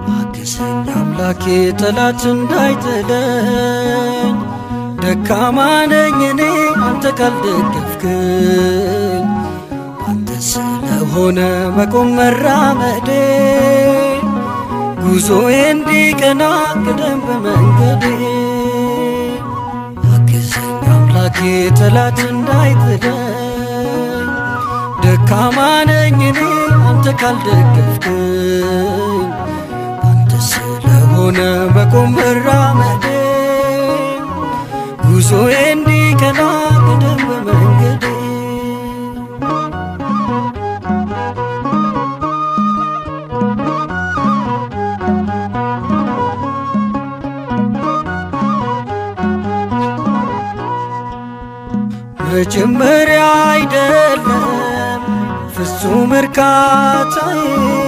አግዘኝ አምላኬ ጠላት እንዳይጥለኝ ደካማ ነኝ እኔ አንተ ካልደገፍክኝ አንተ ስለሆነ መቆም መራመዴ ጉዞዬ እንዲቀና ቅደም በመንገዴ አግዘኝ አምላኬ ጠላት እንዳይጥለኝ ደካማ ነኝ እኔ አንተ ካልደገፍክኝ አንተ ስለሆነ መቆም መራመዴ ጉዞዬ እንዲቀና ቅደም በመንገዴ መጀመሪያ አይደለም ፍጹም እርካታዬ